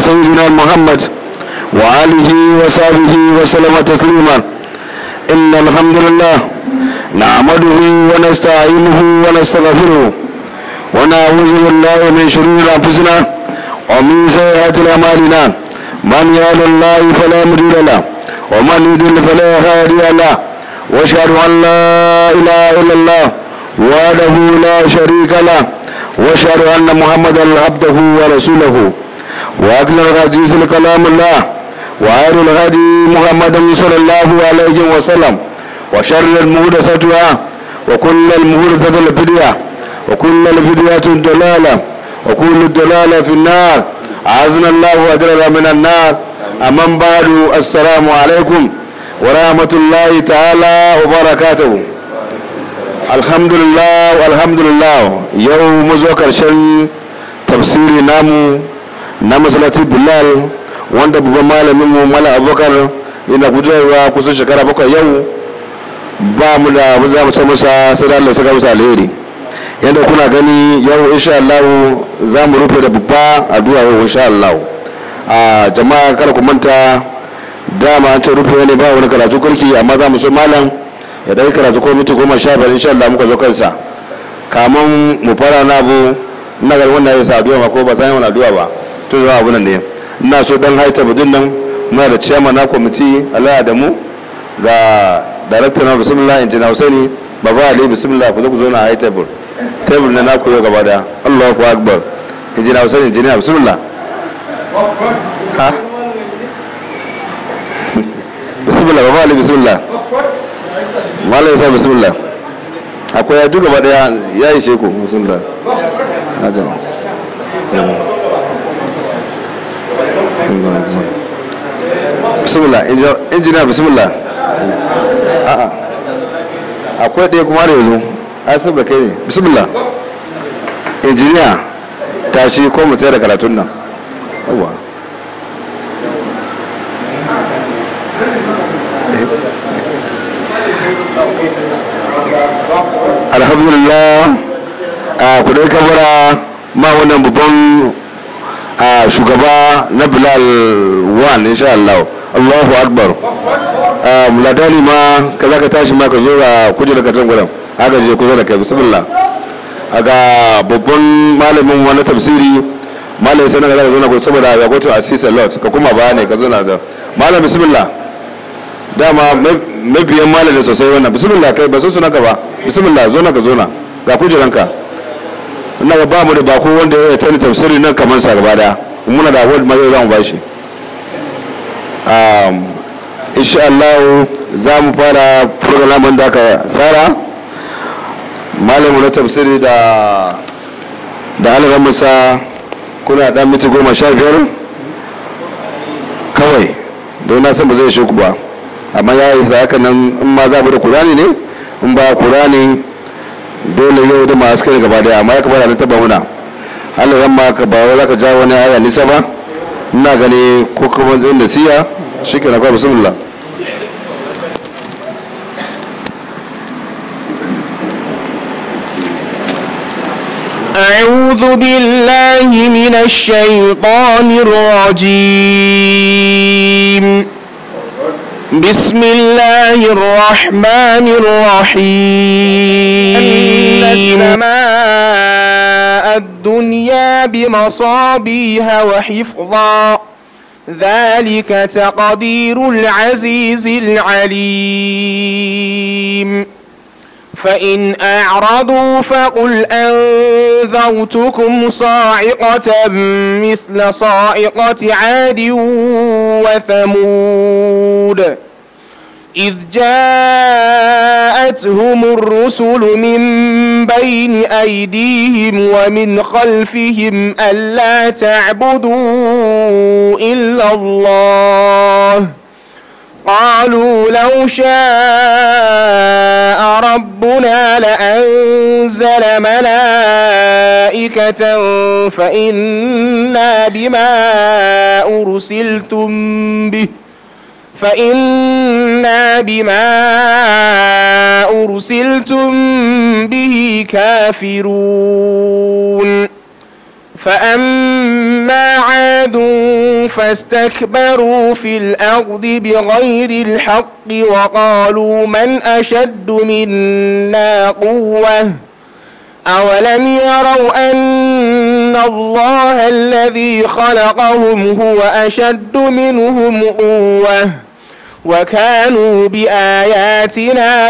سيدنا محمد وآله وصحبه وسلم تسليما إن الحمد لله نعمده ونستعينه ونستغفره ونعوذ بالله من شرور أنفسنا ومن سيئات أعمالنا من يهد الله فلا مضل له ومن يضلل فلا هادي له واشهد ان لا اله الا الله وحده لا شريك له واشهد ان محمدا عبده ورسوله واكثر الحديث كلام الله وخير الهدي محمد صلى الله عليه وسلم وشر المحدثاتها وكل المحدثة البدعة وكل البدعة ضلالة وكل الضلالة في النار أعزنا الله وأجرنا من النار أمن بعد السلام عليكم ورحمة الله تعالى وبركاته الحمد لله والحمد لله يوم مزوك الشن تفسيري نامو نامو صلاة بلال wanda babban malamin mu mala abubakar yana gudanarwa kusan shekara bakwai yau ba mu da mu za mu ce masa sai da Allah saka masa alheri yadda kuna gani yau insha Allah za mu rufe da babba addu'a yau insha Allah a jama'a kar ku manta dama an ce rufe ne ba wani karatu kurki amma za mu so malam ya dai karatu ko miti goma sha biyar insha Allah muka zo kansa kamun mu fara na abu ina ga wannan ya sa addu'a ma ko ba san yawan addu'a ba to zuwa abu nan ne ina so dan haita budin nan muna da chairman na kwamiti Allah da mu ga director na bismillah injina Husaini baba Ali bismillah ku zo ku zo na high table table na na koyo gaba da Allahu akbar injina Husaini injina bismillah ha bismillah baba Ali bismillah malai sa bismillah akwai ya duka gaba daya ya yi sheku bismillah hajjan bismillah injina bismillah a'a akwai ɗaya kuma da yanzu a saboda kai ne bismillah injiniya tashi ko mu da karatun nan yawa alhamdulillah a kudai kabara ma wannan babban a shugaba na bilal wan insha Allah Allahu akbar ladani ma ka za ka tashi ma ka zo ga kujerar katon gudan haka je kusa da kai bismillah a ga babban malamin wani tafsiri malamin sanar da zo na kusa saboda ya kwato assist a lot ka kuma ba ne ka zo na da malam bismillah dama mabiyan malamin sosai wannan bismillah kai ba sun suna ka ba bismillah zo na ka zo na ga kujeranka ina ga ba mu da bako wanda ya tani tafsiri nan kamar sa gaba daya muna da award ma yau za mu bashi um insha Allah za mu fara program da aka tsara malamu na tafsiri da da alaran musa kuna dan miti goma sha biyar kawai don na san ba zai shi ku ba amma ya yi haka nan in ma za mu da kurani ne in ba kurani dole yau da masu kai gaba daya amma ya kamata na taba muna Allah ran ma ka ba wai zaka ja wani aya nisa ba ina gani ko kuma zai nasiya shikenan kawai bismillah أعوذ بالله من الشيطان الرجيم بسم الله الرحمن الرحيم أن السماء الدنيا بمصابيها وحفظا ذلك تقدير العزيز العليم فإن أعرضوا فقل أنذرتكم صاعقة مثل صاعقة عاد وثمود إذ جاءتهم الرسل من بين أيديهم ومن خلفهم ألا تعبدوا إلا الله قالوا لو شاء ربنا لأنزل ملائكة فإنا بما أرسلتم به فإنا بما أرسلتم به كافرون فأما عاد فاستكبروا في الأرض بغير الحق وقالوا من أشد منا قوة أولم يروا أن الله الذي خلقهم هو أشد منهم قوة وكانوا بآياتنا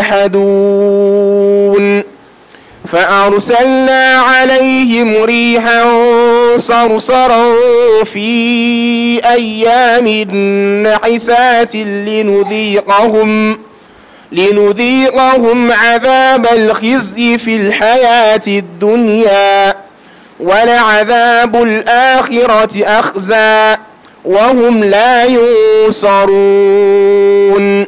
يجحدون فأرسلنا عليهم ريحا صرصرا في أيام نحسات لنذيقهم لنذيقهم عذاب الخزي في الحياة الدنيا ولعذاب الآخرة أخزى وهم لا ينصرون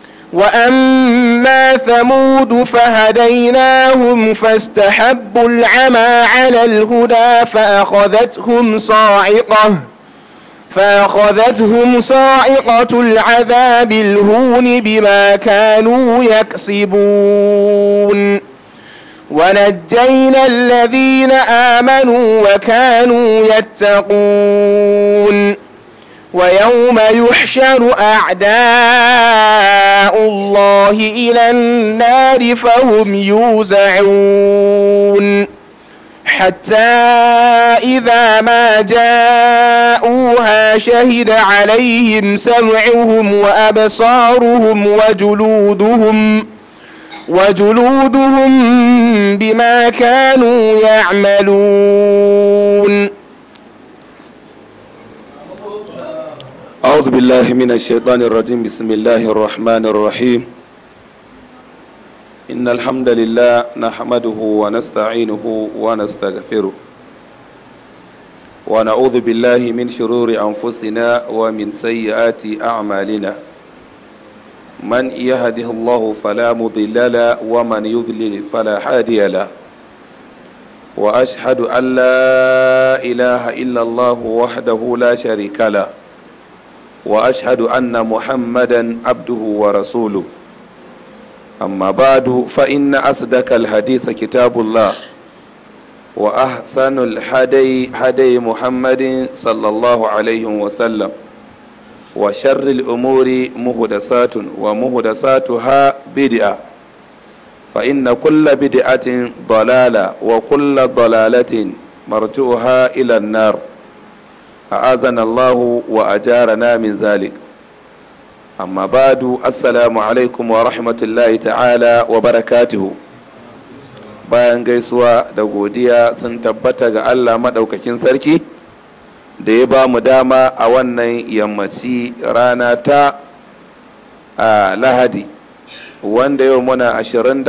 وأما ثمود فهديناهم فاستحبوا العمى على الهدى فأخذتهم صاعقة فأخذتهم صاعقة العذاب الهون بما كانوا يكسبون ونجينا الذين آمنوا وكانوا يتقون ويوم يحشر أعداء الله إلى النار فهم يوزعون حتى إذا ما جاءوها شهد عليهم سمعهم وأبصارهم وجلودهم وجلودهم بما كانوا يعملون أعوذ بالله من الشيطان الرجيم بسم الله الرحمن الرحيم إن الحمد لله نحمده ونستعينه ونستغفره ونعوذ بالله من شرور أنفسنا ومن سيئات أعمالنا من يهده الله فلا مضل له ومن يضلل فلا هادي له وأشهد أن لا إله إلا الله وحده لا شريك له واشهد ان محمدا عبده ورسوله اما بعد فان اصدق الحديث كتاب الله واحسن الهدي هدي محمد صلى الله عليه وسلم وشر الامور مهدسات ومهدساتها بدعه فان كل بدعه ضلاله وكل ضلاله مرجوها الى النار أعاذنا الله وأجارنا من ذلك أما بعد السلام عليكم ورحمة الله تعالى وبركاته bayan gaisuwa da godiya sun tabbata ga Allah maɗaukakin sarki da ya ba mu dama a wannan yammaci rana ta a lahadi wanda yau muna 27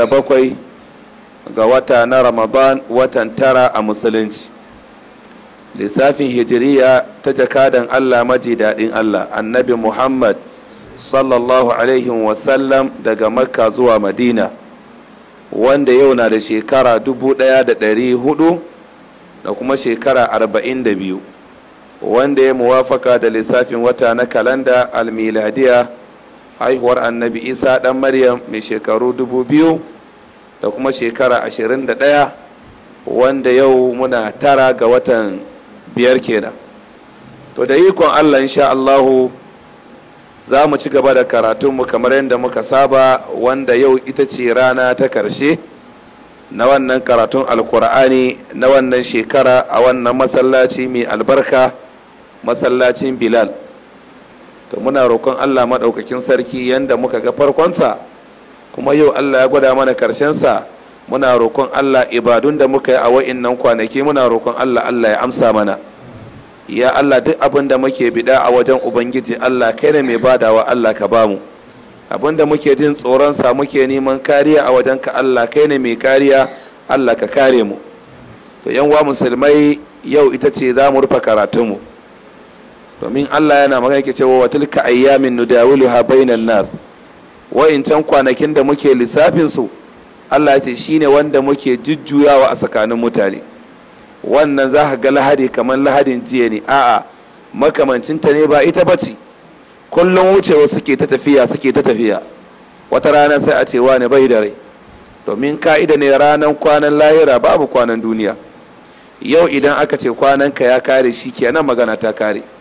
ga wata na ramadan watan tara a musulunci lissafin hijiriya ta jakadan Allah maji daɗin Allah annabi Muhammad sallallahu alaihi wasallam daga makka zuwa madina wanda yau na da shekara dubu ɗaya da ɗari hudu da kuma shekara arba'in da biyu wanda ya muwafaka da lissafin wata na kalanda almiladiya haihuwar annabi isa ɗan maryam mai shekaru dubu biyu da kuma shekara ashirin da ɗaya wanda yau muna tara ga watan biyar kenan to da ikon allah insha allahu za mu ci gaba da karatunmu kamar yadda muka saba wanda yau ita ce rana ta karshe na wannan karatun alkur'ani na wannan shekara a wannan masallaci mai albarka masallacin bilal to muna roƙon allah maɗaukakin sarki yadda muka ga farkonsa kuma yau allah ya gwada mana karshensa muna roƙon Allah ibadun da muka yi a wa'innan kwanaki muna roƙon Allah Allah ya amsa mana ya Allah duk abin da muke bida a wajen ubangiji Allah kai ne mai badawa Allah ka bamu abin da muke jin tsoron sa muke neman kariya a wajen ka Allah kai ne mai kariya Allah ka kare mu to yan wa musulmai yau ita ce za mu rufe karatunmu domin Allah yana magana ke cewa wa tilka ayyamin nudawiluha bainan nas wa'incan kwanakin da muke lissafin su Allah ce shi ne wanda muke jujjuyawa a tsakanin mutane wannan za ka ga lahadi kamar lahadin jiya ne a'a makamancinta ne ba ita ba ce kullum wucewa suke ta tafiya suke ta tafiya wata rana sai a ce wani bai da rai domin ka'ida ne ranar kwanan lahira babu kwanan duniya yau idan aka ce kwananka ya kare shi kenan magana ta kare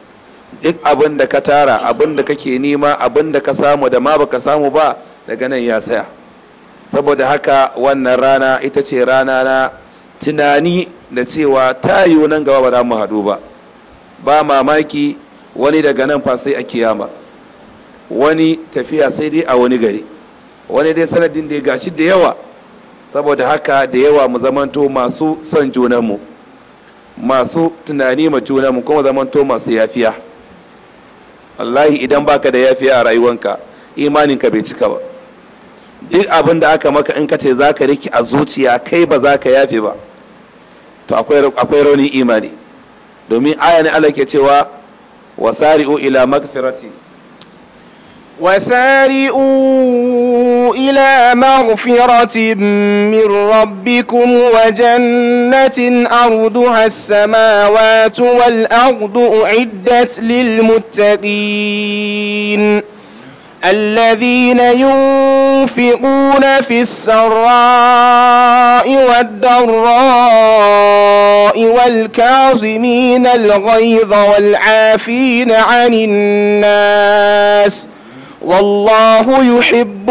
duk abin da ka tara abin da kake nema abin da ka samu da ma baka samu ba daga nan ya saya saboda haka wannan rana ita ce rana na tunani da cewa ta yiwu nan gaba ba za mu haɗu ba ba mamaki wani daga nan fa sai a kiyama wani tafiya sai dai a wani gari wani dai sanadin da ya gashi da yawa saboda haka da yawa mu zamanto masu son junanmu masu tunani ma junanmu kuma zamanto masu yafiya wallahi idan baka da yafiya a rayuwanka imaninka bai cika ba duk abin da aka maka in ka ce za ka riki a zuciya kai ba za ka yafe ba to akwai rauni imani domin aya ne Allah ke cewa wasari'u ila magfirati وسارئوا إلى مغفرة من ربكم وجنة أرضها السماوات والأرض أعدت للمتقين الذين ينفقون في السراء والضراء والكاظمين الغيظ والعافين عن الناس والله يحب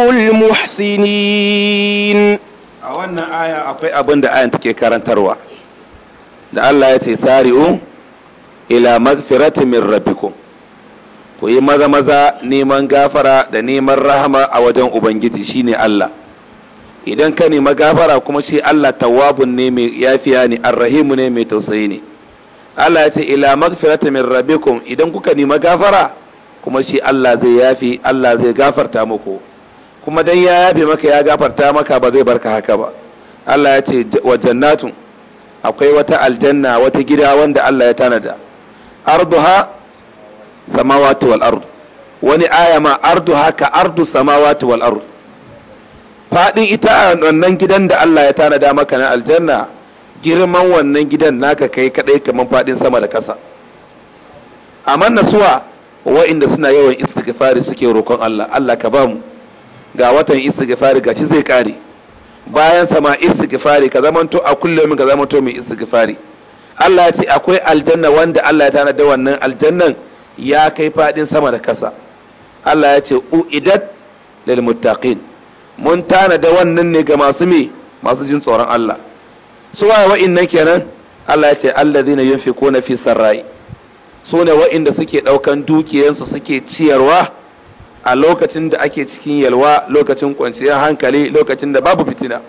المحسنين a wannan aya akwai abin da ayan take karantarwa da Allah ya ce sari'u ila magfirati min rabbikum ku yi maza maza neman gafara da neman rahama a wajen ubangiji shine Allah idan ka nema gafara kuma shi Allah tawwabun ne mai yafiya ne arrahimu ne mai tausayi ne Allah ya ce ila magfirati min rabbikum idan kuka nema gafara kuma shi Allah zai yafi Allah zai gafarta muku kuma dan ya yafe maka ya gafarta maka ba zai barka haka ba Allah ya ce wa jannatun akwai wata aljanna wata gida wanda Allah ya tanada arduha samawati wal ard wani aya ma arduha ka ardu samawati wal ard fadin ita wannan gidan da Allah ya tanada maka na aljanna girman wannan gidan naka kai kadai kaman fadin sama da kasa amma nasuwa wa'inda suna yawan istighfari suke roƙon Allah Allah ka ba mu ga watan istighfari gashi zai kare bayan sama istighfari ka zamanto a kullum ka zamanto mai istighfari Allah ya ce akwai aljanna wanda Allah ya tana da wannan aljannan ya kai fadin sama da kasa Allah ya ce uidat lil muttaqin mun tana da wannan ne ga masu me masu jin tsoron Allah su waye wa'innan kenan Allah ya ce alladhina yunfiquna fi sarra'i su ne wa'inda suke daukan dukiyansu suke ciyarwa a lokacin da ake cikin yalwa lokacin kwanciyar hankali lokacin da babu fitina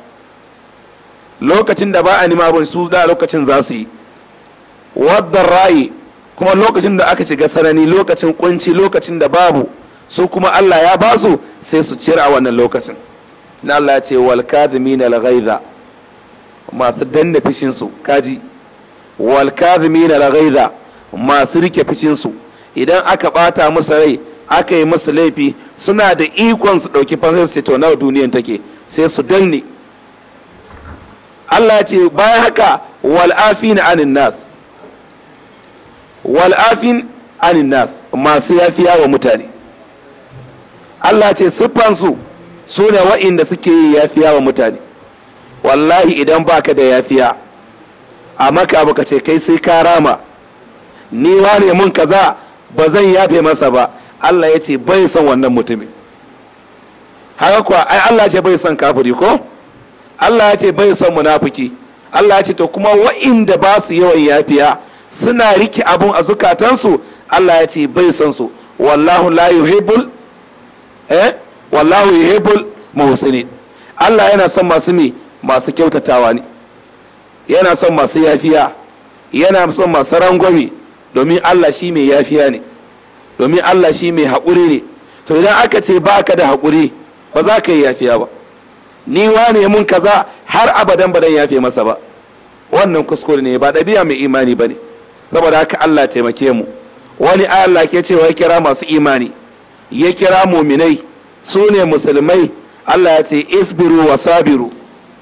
lokacin da ba a nima abin su da lokacin za su yi wadda rayi kuma lokacin da aka shiga sanani lokacin kunci lokacin da babu su kuma Allah ya ba su sai su ciyar a wannan lokacin na Allah ya ce wal kadhimina al ghaidha masu danna fishin su kaji wal kadhimina al ghaidha masu rike fishin su idan aka bata musu rai aka yi musu laifi suna da ikon su ɗauki fansar su to nawa duniyan take sai su danne Allah ce bayan haka wal'afin anin nas wal'afin anin nas masu yafiya wa mutane Allah ce siffansu su ne wa'inda suke yi yafiya wa mutane wallahi idan baka da yafiya a maka baka ce kai sai ka rama ni wane mun kaza ba zan yafe masa ba Allah ya ce bai son wannan mutumin haka kuwa ai Allah ce bai son kafiri ko Allah ya ce bai son munafiki Allah ya ce to kuma wa'inda ba su yawan yafiya suna rike abun a zukatansu Allah ya ce bai son su wallahu la yuhibbul eh wallahu yuhibbul muhsinin Allah yana son masu me masu kyautatawa ne yana son masu yafiya yana son masu rangwame domin Allah shi mai yafiya ne domin Allah shi mai haƙuri ne to idan aka ce ba ka da haƙuri ba za ka yi yafiya ba ni wane mun kaza har abadan ba dan yafe masa ba wannan kuskure ne ba ɗabi'a mai imani ba ne saboda haka Allah taimake mu wani Allah ke cewa ya kira masu imani ya kira muminai su ne musulmai Allah ya ce isbiru wa sabiru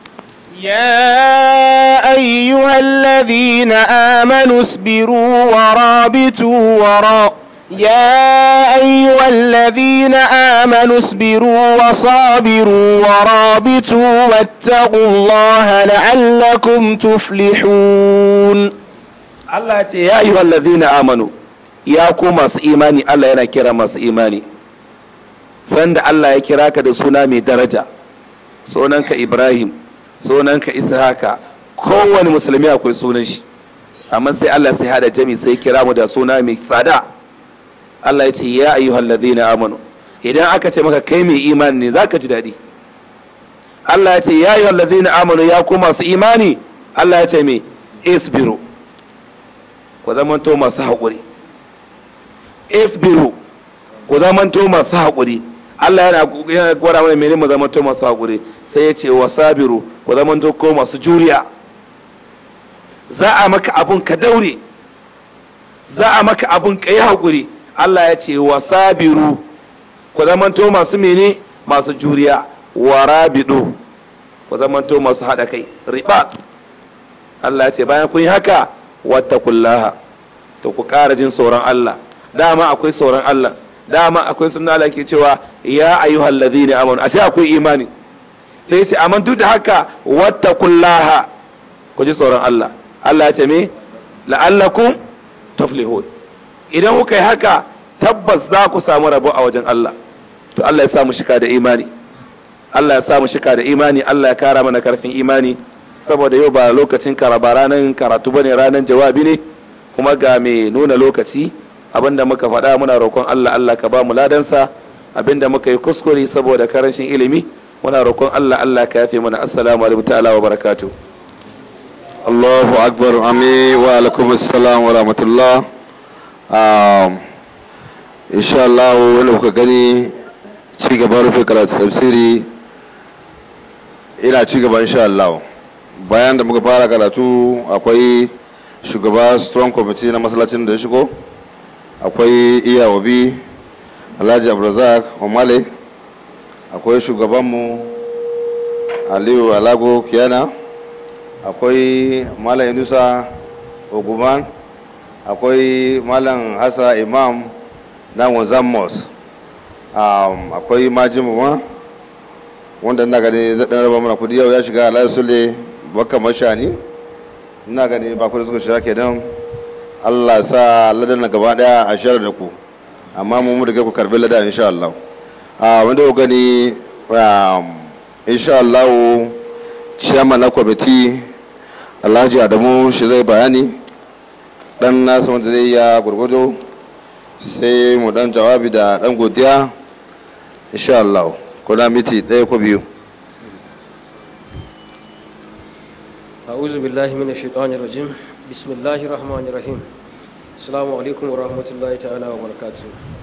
يا أيها الذين آمنوا اصبروا ورابطوا وراء يا أيها الذين آمنوا اصبروا وصابروا ورابطوا واتقوا الله لعلكم تفلحون Allah ya ce ya yi wallazina amanu ya ku masu imani Allah yana kira masu imani sanda Allah ya kira ka da suna mai daraja sunanka Ibrahim sunanka Ishaka kowane musulmi akwai sunan shi amma sai Allah sai hada jami sai kira mu da suna mai tsada Allah ya ce ya ayyuhal ladina amanu idan aka ce maka kai mai imani ne zaka ji daɗi Allah ya ce ya ayyuhal ladina amanu ya ku masu imani Allah ya ce me isbiru ku zamanto masu haƙuri isbiru ku zamanto masu haƙuri Allah yana yana gwada mana menene mu zamanto masu haƙuri sai ya ce wasabiru ku zamanto ko masu juriya za a maka abun ka daure za a maka abun ka yi haƙuri Allah ya ce wasabiru ku zamanto masu mene masu juriya warabidu ku zamanto masu haɗa kai riba Allah ya ce bayan kun yi haka wattakullaha to ku ƙara jin tsoron Allah dama akwai tsoron Allah dama akwai sunna Allah ke cewa ya ayyuhal ladhina amanu ashe akwai imani sai ce amma duk da haka wattakullaha ku ji tsoron Allah Allah ya ce me la'allakum tuflihun idan kuka yi haka tabbas za ku samu rabo a wajen Allah to Allah ya sa mu shika da imani Allah ya sa mu shika da imani Allah ya kara mana karfin imani saboda yau ba lokacin karaba ranar karatu bane ranar jawabi ne kuma ga mai nuna lokaci abinda muka faɗa muna roƙon Allah Allah ka ba mu ladansa abinda muka yi kuskure saboda karancin ilimi muna roƙon Allah Allah ka yafe mana assalamu alaikum ta'ala wa barakatuh Allahu akbar ami wa alaikum assalam wa rahmatullah um, insha Allah wanda kuka gani ci gaban rufe karatu tafsiri ina ci gaba insha Allah bayan da muka fara karatu akwai shugaba strong committee na masallacin da ya shigo akwai iyawabi alhaji abdulrazak omale akwai shugabanmu aliyu alago kiyana akwai malam yunusa oguman akwai malam hassa imam na wanzan mos um, akwai majimuma wanda ina gani zaɗin raba mana kudi yau ya shiga alayu sule baka mashani ina gani ba kudi suka shiga kenan allah sa ladan na gaba daya a shirar da ku amma mu mu daga ku karbi ladan insha Allah a wanda ku gani insha Allah chairman na kwamiti alhaji adamu shi zai bayani dan nasu wanda zai ya gurgudu sai mu dan jawabi da dan godiya insha Allah kuna miti ɗaya ko biyu أعوذ بالله من الشيطان الرجيم بسم الله الرحمن الرحيم السلام عليكم ورحمة الله تعالى وبركاته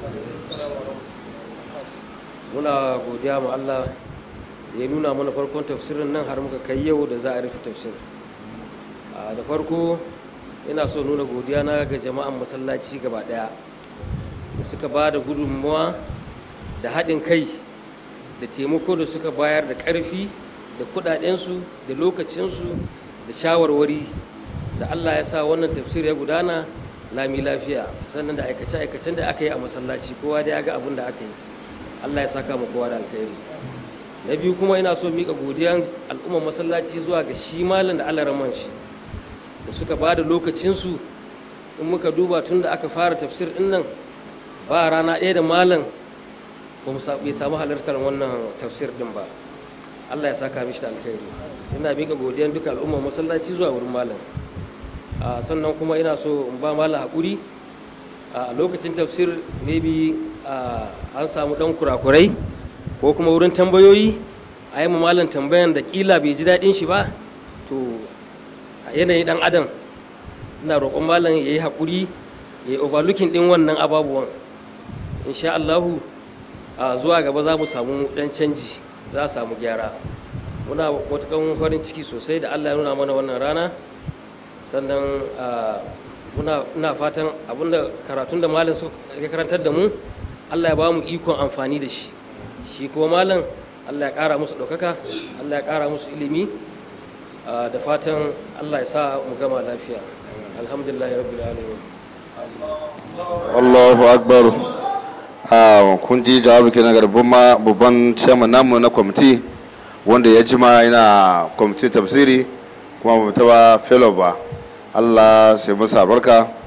muna godiya ma Allah da ya nuna mana farkon tafsirin nan har muka kai yau da za a rufe tafsir da farko ina so nuna godiya na ga jama'an masallaci gaba daya da suka ba da gudunmuwa da haɗin kai da taimako da suka bayar da ƙarfi da kuɗaɗensu da lokacinsu da shawarwari da Allah ya sa wannan tafsir ya gudana lami lafiya sannan da aikace-aikacen da aka yi a masallaci kowa da ya ga abin da aka yi Allah ya saka mu kowa da alkhairi na biyu kuma ina so mika godiyan al'ummar masallaci zuwa ga shi malam da Allah raman shi da suka ba da lokacinsu in muka duba tun da aka fara tafsir din nan ba rana ɗaya da malam ba mu bai samu halartar wannan tafsir din ba Allah ya saka mishi da alkhairi ina mika godiyan duka al'ummar masallaci zuwa wurin malam sannan kuma ina so in ba malam haƙuri a lokacin tafsir maybe an samu ɗan kurakurai ko kuma wurin tambayoyi a yi malam tambayan da ƙila bai ji daɗin shi ba to yanayi ɗan adam ina roƙon malam ya yi haƙuri ya yi overlooking ɗin wannan ababuwan insha Allahu zuwa gaba za mu samu ɗan canji za a samu gyara muna matukan farin ciki sosai da Allah ya nuna mana wannan rana sannan muna fatan abinda karatun da malam ya karantar da mu Allah ya ba mu ikon amfani da shi shi kuma malam Allah ya ƙara musu ɗaukaka Allah ya ƙara musu ilimi da fatan Allah ya sa mu gama lafiya alhamdulillah ya rabbil alamin Allahu akbar kun ji jawabi kenan ga babban chairman namu na kwamiti wanda ya jima yana kwamitin tafsiri kuma ba taba fellow ba Allah sai masa barka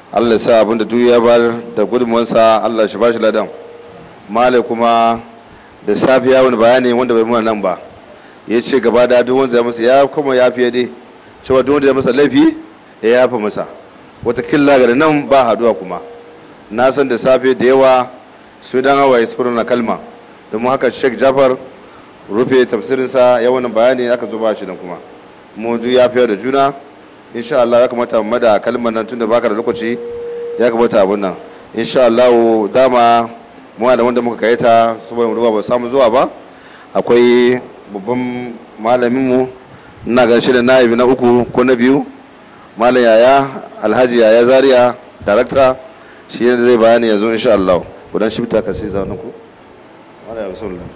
allah sa abin da duk ya bar da gudunmuwansa allah shi ba shi ladan malai kuma da safiya wani bayani wanda bai muna nan ba ya ce gaba da duk wanda ya masa ya kuma ya fiye dai cewa duk wanda ya masa laifi ya yafa masa wata killa ga nan ba haduwa kuma na san da safe da yawa su dan hawaye su na kalma domin haka sheikh jafar rufe tafsirinsa ya wani bayani aka zo ba shi nan kuma mu duk ya fiye da juna insha Allah ya kamata mu da kalmar nan tunda baka da lokaci ya kamata abun nan insha Allah dama mu da wanda muka kai ta saboda mu ba samu zuwa ba akwai babban malamin mu ina ga shi da naibi na uku ko na biyu malam yaya alhaji yaya zaria darakta shi ne zai bayani yanzu insha Allah kudan shi ta kasi zaune ku malam ya bismillah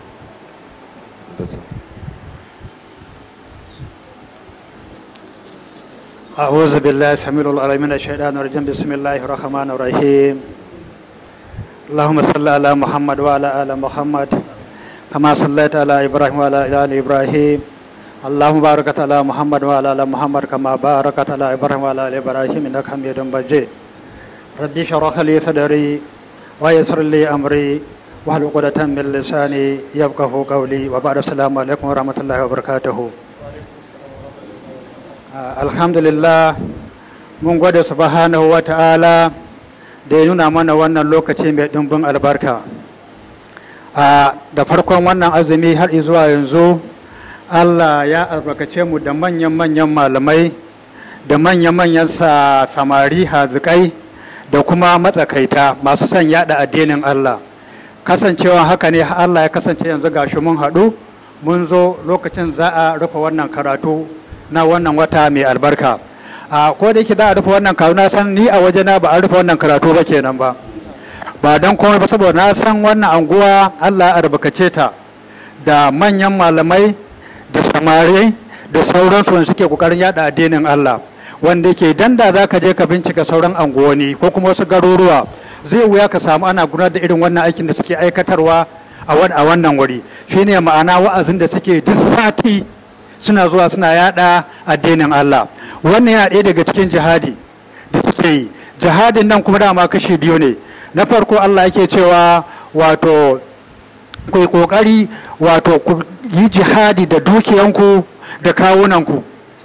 أعوذ بالله السميع العليم من الشيطان الرجيم بسم الله الرحمن الرحيم اللهم صل على محمد وعلى آل محمد كما صليت على إبراهيم وعلى آل إبراهيم اللهم بارك على محمد وعلى آل محمد كما باركت على إبراهيم وعلى آل إبراهيم إنك حميد مجيد ربي اشرح لي صدري ويسر لي أمري واحلل عقدة من لساني يفقهوا قولي وبعد السلام عليكم ورحمة الله وبركاته alhamdulillah mun gwada subhanahu wa ta'ala da ya nuna mana wannan lokaci mai ɗimbin albarka da farkon wannan azumi har zuwa yanzu allah ya albarkace mu da manyan-manyan malamai da manyan-manyan samari hazikai da kuma matsakaita masu son yada addinin allah kasancewa haka ne allah ya kasance yanzu gashi mun haɗu mun zo lokacin za a rufe wannan karatu na wannan wata mai albarka a ko da yake za a rufe wannan karatu na san ni a wajena ba a rufe wannan karatu ba kenan ba ba don komai ba saboda na san wannan anguwa Allah ya albarkace ta da manyan malamai da samari da sauransu wanda suke kokarin yada addinin Allah wanda yake dan da za ka je ka bincika sauran anguwanni ko kuma wasu garuruwa zai wuya ka samu ana gudanar da irin wannan aikin da suke aikatarwa a wannan wuri shine ma'ana wa'azin da suke duk sati suna zuwa suna yada addinin Allah wannan yana ɗaya daga cikin jihadi da suke yi jihadin nan kuma dama kashi biyu ne na farko Allah yake cewa wato ku kokari wato ku yi jihadi da dukiyanku da kawunanku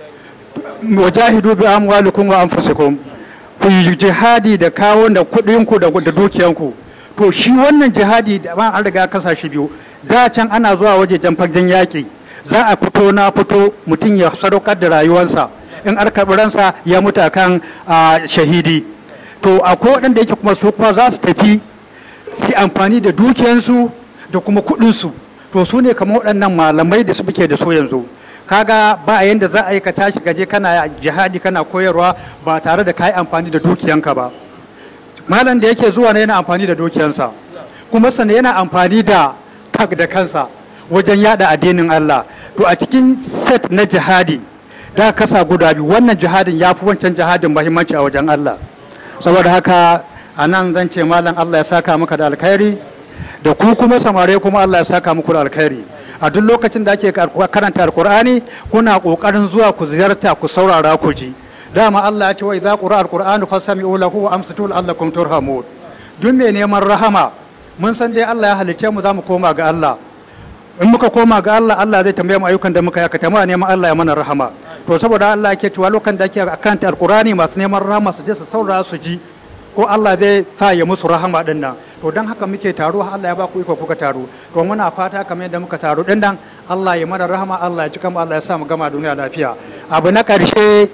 wajahidu bi amwalikum wa anfusikum ku yi jihadi da kawun da kuɗinku da dukiyanku to shi wannan jihadi da an riga kasa shi biyu da can ana zuwa wajejen fagen yaƙi za a fito na fito mutum ya sadaukar da rayuwarsa in ransa ya mutu kan shahidi to akwai waɗanda yake kuma su kuma za su tafi su amfani da dukiyansu da kuma kuɗinsu to su ne kamar waɗannan malamai da su muke da su yanzu kaga ba a yanda za a yi ka tashi gaje kana jihadi kana koyarwa ba tare da ka yi amfani da dukiyanka ba malam da yake zuwa ne yana amfani da dukiyansa kuma sannan yana amfani da kag da kansa wajen yada addinin Allah to a cikin set na jihadi da kasa guda biyu wannan jihadin ya fi wancan jihadin mahimmanci a wajen Allah saboda haka a nan zan ce malam Allah ya saka maka da alkhairi da ku kuma samare kuma Allah ya saka muku da alkhairi a duk lokacin da ake karanta alkur'ani kuna kokarin zuwa ku ziyarta ku saurara ku ji dama Allah ya ce wa idza qura alqur'anu fasami'u lahu wa amsitu la'allakum turhamun duk mai neman rahama mun san dai Allah ya halicce mu za mu koma ga Allah in muka koma ga Allah Allah zai tambaye mu ayyukan da muka yi aka muna neman Allah ya mana rahama to saboda Allah yake cewa lokacin da ake akanta alqurani masu neman rahama su je su saurara su ji ko Allah zai sa ya musu rahama din nan to dan haka muke taro Allah ya ba ku iko kuka taro to muna fata kamar yadda muka taro din nan Allah ya mana rahama Allah ya cika mu Allah ya sa mu gama duniya lafiya abu na karshe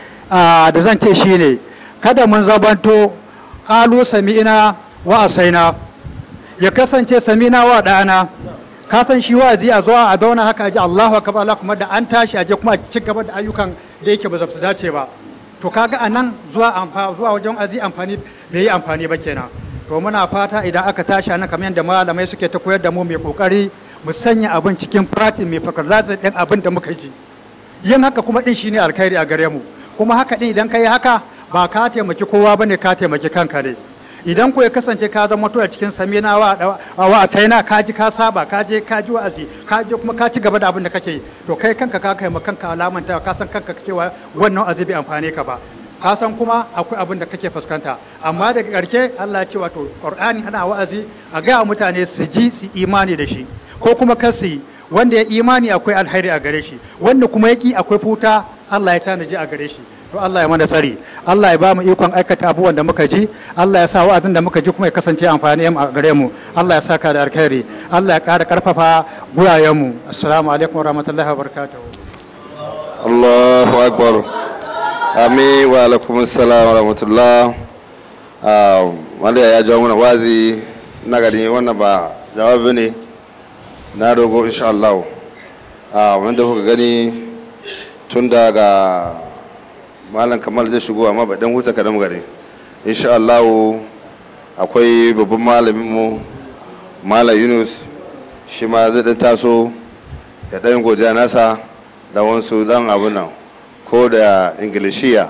da zan ce shine kada mun zabanto qalu sami'ina wa asaina ya kasance sami'ina wa da'ana ka san shi wa'azi a zuwa a zauna haka ji Allahu akbar Allah kuma da an tashi aje kuma a ci gaba da ayyukan da yake ba su dace ba to kaga a nan zuwa amfani zuwa wajen azi amfani bai yi amfani ba kenan to muna fata idan aka tashi nan kamar yadda malamai suke ta koyar da mu mai kokari mu sanya abin cikin pratin mai fakar din abin da muka ji yin haka kuma din shine alkhairi a gare mu kuma haka din idan ka yi haka ba ka taimaki kowa bane ka taimaki kanka ne idan ku ya kasance ka zama to a cikin samina wa wa sai na ka ji ka saba ka je ka ji wa'azi ka je kuma ka ci gaba da abin da kake yi to kai kanka ka kai kanka alamanta ka san kanka cewa wannan azabi amfane ka ba ka san kuma akwai abin da kake fuskanta amma daga ƙarshe Allah ya ce wato Qur'ani ana wa'azi a ga mutane su ji su imani da shi ko kuma kar su yi wanda ya imani akwai alheri a gare shi wanda kuma ya ki akwai futa Allah ya tanaji a gare shi to Allah ya mana tsari Allah ya ba mu ikon aikata abubuwan da muka ji Allah ya sa wa'azin da muka ji kuma ya kasance amfani a gare mu Allah ya saka da alkhairi Allah ya ƙara ƙarfafa gurayen mu assalamu alaikum warahmatullahi wabarakatuh Allahu akbar Ami wa alaikum assalam wa rahmatullah wanda ya jawo mana wazi na gani wannan ba jawabi ne na dogo insha Allah wanda kuka gani tun daga malam kamal zai shigo amma ba dan huta kadan gare insha Allah akwai babban malamin mu malam Yunus shi ma zai dan taso ya dan godiya nasa da wasu dan abu nan ko da ingilishiya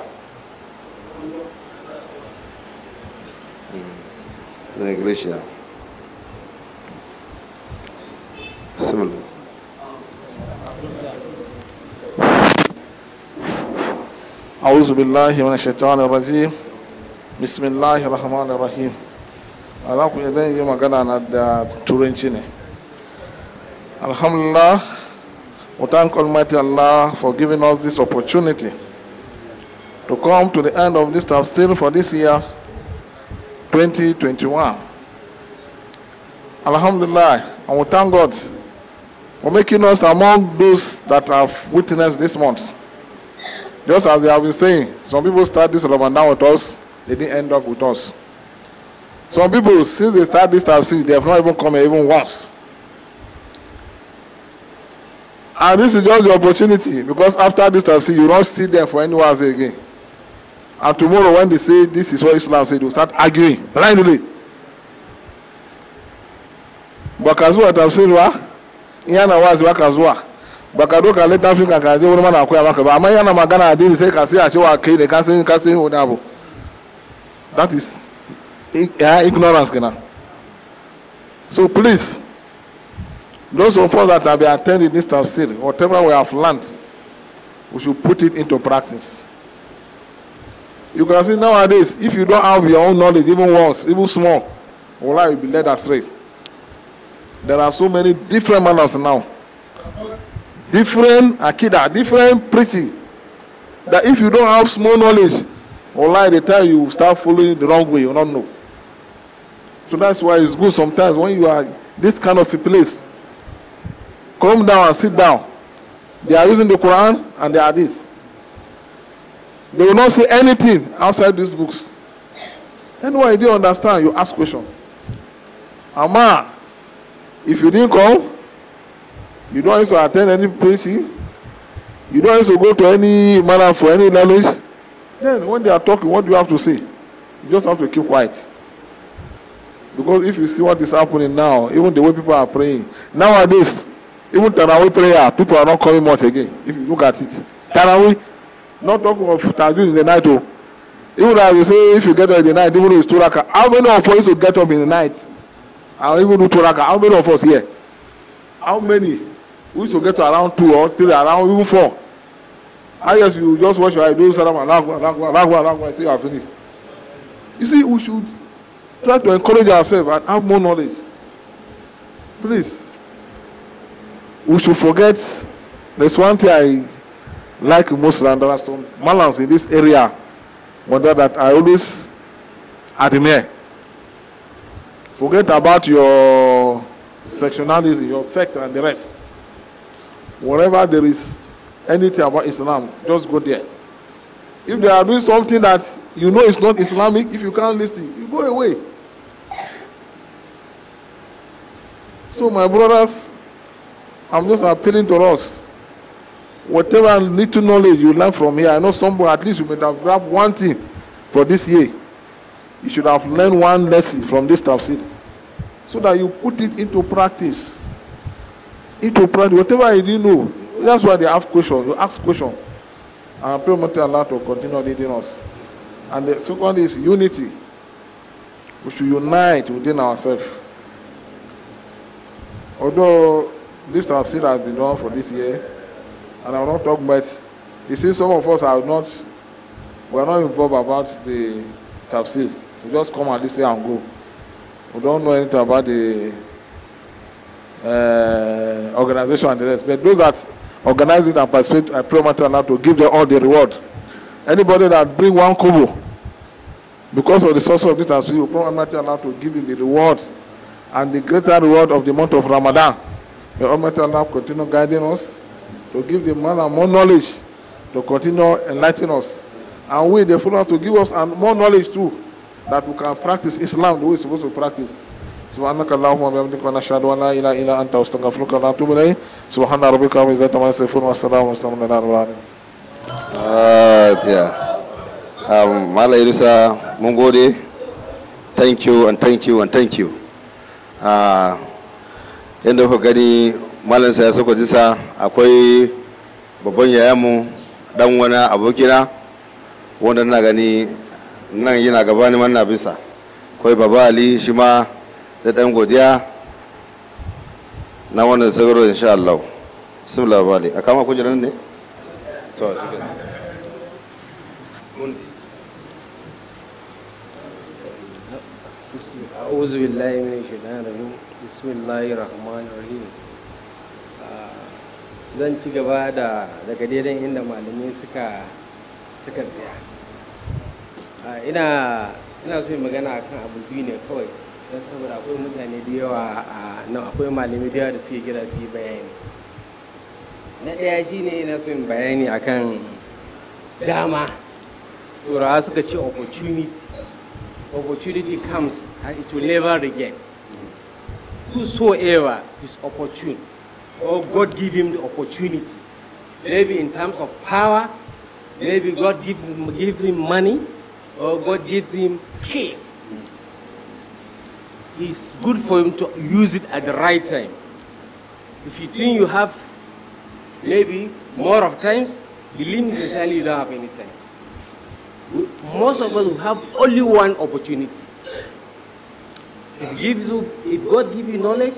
da ingilishiya bismillah أعوذ بالله من الشيطان الرجيم بسم الله الرحمن الرحيم ala ku idan yi magana na da turanci ne alhamdulillah we thank almighty allah for giving us this opportunity to come to the end of this tafsir for this year 2021 alhamdulillah and we thank god for making us among those that have witnessed this month just as they have been saying, some people start this Ramadan with us, they didn't end up with us. Some people, since they start this tafsir, they have not even come here even once. And this is just the opportunity because after this tafsir, you don't see them for anyone else again. And tomorrow, when they say this is what Islam said, they will start arguing blindly. Bakazuwa tafsir wa, iyana wazi wakazuwa. baka doka littafin ka kaje wurin mana akwai maka ba amma yana magana addini sai ka sai a cewa kai ne ka san ka san wani abu that is yeah, ignorance kenan so please those of us that have been attending this tafsir whatever we have learned we should put it into practice you can see nowadays if you don't have your own knowledge even once even small Allah will be led astray there are so many different manners now different akida different preaching that if you don't have small knowledge online the time you start following the wrong way you don't know so that's why it's good sometimes when you are this kind of a place come down and sit down they are using the quran and the hadith they will not say anything outside these books anyone you didn't understand you ask question ama if you didn't come you don't used to attend any preaching you don't used to go to any manner for any language then when they are talking what do you have to say you just have to keep quiet because if you see what is happening now even the way people are praying nowadays even tarawih prayer people are not coming much again if you look at it tarawih not talking of tajud in the night o even as they say if you get up in the night even though it's two raka how many of us used to get up in the night and even do two raka how many of us here how many we used to get to around two or three around even four i guess you just watch your eye do salam alagwa alagwa alagwa alagwa say you are finished you see we should try to encourage ourselves and have more knowledge please we should forget there's one thing i like most and there are some malams in this area wonder that i always admire forget about your sectionalism, your sect, and the rest. Wherever there is anything about Islam, just go there. If they are doing something that you know is not Islamic, if you can't listen, you go away. So, my brothers, I'm just appealing to us. Whatever little knowledge you learn from here, I know somebody at least you may have grabbed one thing for this year. You should have learned one lesson from this tafsir so that you put it into practice. Into practice, whatever you didn't know, that's why they ask questions. You ask questions. And I pray Almighty Allah to continue leading us. And the second is unity. We should unite within ourselves. Although this tafsir has been done for this year, and I will not talk much, you see, some of us are not we are not involved about the tafsir. We just come and listen and go. We don't know anything about the uh, organization and the rest. But those that organize it and participate, I pray Almighty Allah to give them all the reward. Anybody that bring one kobo because of the source of this tafsir, we pray Almighty Allah to give you the reward and the greater reward of the month of Ramadan. May Almighty Allah continue guiding us to give the man more knowledge to continue enlightening us. And we, the followers, to give us and more knowledge too, that we can practice Islam the way we're supposed to practice. سبحانك اللهم وبحمدك ونشهد ان لا اله الا انت واستغفرك ونتوب اليك سبحان ربك رب العزه عما يصفون والسلام على رب العالمين Fatiha. Um, Mala Irusa, mun gode. Thank you and thank you and thank you. Uh, yadda kuka gani Malam sa ya soko jisa akwai babban yayanmu dan wani abokina wanda na gani nan yana gabani manna bisa. Akwai Baba Ali shi ma da dan godiya na wannan sagaro insha Allah. Bismillah Baba Ali. A kama kujerar ne? To, shi kenan. بسم أعوذ بالله من الشيطان الرجيم بسم الله الرحمن الرحيم zan ci gaba da daga daidan inda malamai suka suka tsaya Ah, ina ina so yin magana akan abu biyu ne kawai don saboda akwai mutane da yawa a nan akwai malamai da yawa da suke kira su yi bayani na ɗaya shine ina so yin bayani akan dama turawa suka ce opportunity opportunity comes and it will never regain. Whosoever is opportune, or God give him the opportunity, maybe in terms of power, maybe God gives him, gives him money, or God gives him skills. It's good for him to use it at the right time. If you think you have maybe more of times, believe me sincerely, you don't have any time we- most of us will have only one opportunity. If gives you, if God gives you knowledge,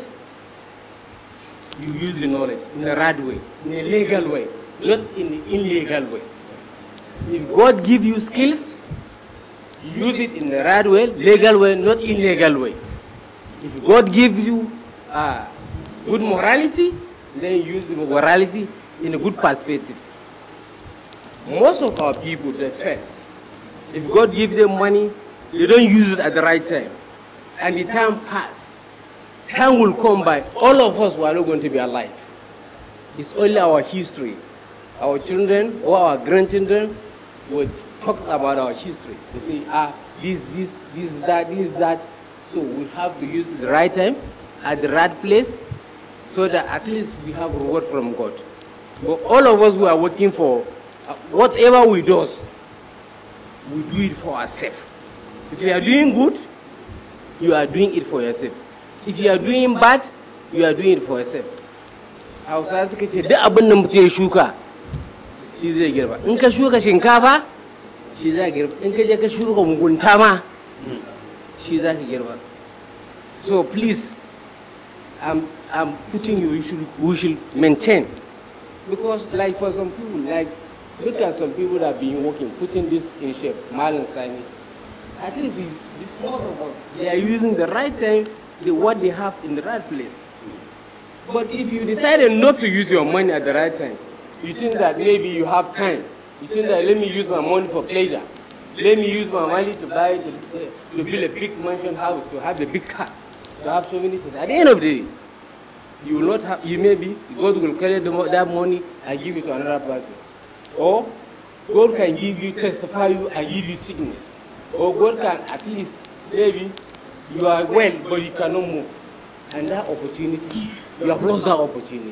you use the knowledge in the right way, in a legal way, not in the illegal way. If God gives you skills, you use it in the right way, legal way, not illegal way. If God gives you uh, good morality, then use the morality in a good perspective. Most of our people, they first, if God gives them money, they don't use it at the right time. And the time pass. Time will come by. All of us were not going to be alive. It's only our history. Our children or our grandchildren would talk about our history. They say, ah, this, this, this, that, this, that. So we have to use the right time at the right place so that at least we have reward from God. But all of us who are working for uh, whatever we do, we do it for ourselves. If you are doing good, you are doing it for yourself. If you are doing bad, you are doing it for yourself. Hausa suka ce duk abin da mutum ya shuka shi zai girba. In ka shuka shinkafa shi za girba. In ka je ka shuka mugunta ma shi za ka girba. So please, I'm, I'm putting you, we should, we should maintain. Because like for some people, like look at some people that have been working, putting this in shape, Marlon Sani. At least it's, it's more about they are using the right time, the what they have in the right place. But if you decided not to use your money at the right time, you think that maybe you have time. You think that let me use my money for pleasure. Let me use my money to buy, to, to build a big mansion house, to have a big car, to have so many things. At the end of the day, you will not have, you maybe, God will carry the, mo- that money and give it to another person. Or God can give you, testify you and give you sickness. Or God can at least, maybe, you are well, but you cannot move. And that opportunity, you have lost that opportunity.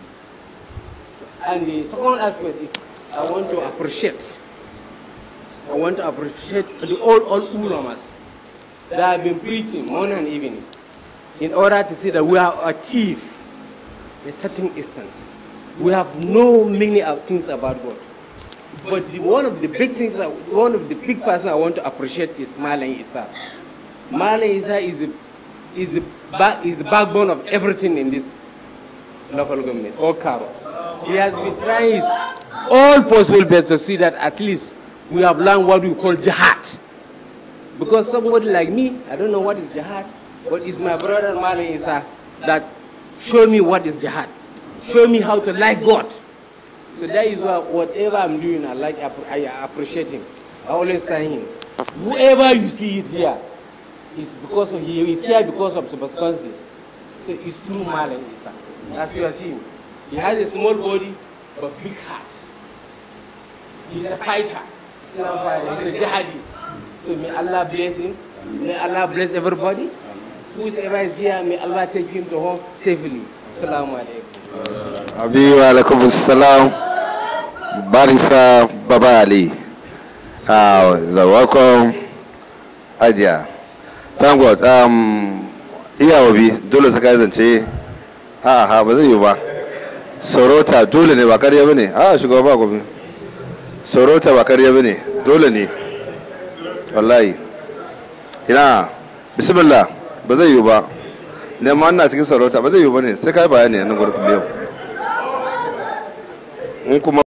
And the second aspect is, I want to appreciate, I want to appreciate the all, all ulamas that have been preaching morning and evening in order to see that we have achieved a certain instance. We have no many of things about God. But the, one of the big things, that, one of the big person I want to appreciate is Malan Isa. Malan Isa is the, is, the back, is the backbone of everything in this local government, or Karo. He has been trying his all possible best to see that at least we have learned what we call jihad. Because somebody like me, I don't know what is jihad, but it's my brother Malam Isa that show me what is jihad. Show me how to like God. So that is why whatever I'm doing, I like, I appreciate him. I always tell him, whoever you see it here, is because of, he is here because of circumstances. So it's through Malam Isa. That's what you see him. He has a small body, but big heart. He's a fighter. Islam fighter. He's a jihadist. So may Allah bless him. May Allah bless everybody. Whoever is here, may Allah take him to home safely. Assalamu alaikum. abi wa alaikum salam barisa baba ali uh, so welcome ajiya thank god um iya wabi dole saka ya zance a ha ba zai yi ba sorota dole ne ba karya bane a shugaba ba gobe sorota ba karya bane dole ne wallahi ina bismillah ba zai yi ba ne ma ina cikin sarauta ba zai yi ba ne sai kai bayani a nan gurbin yau in kuma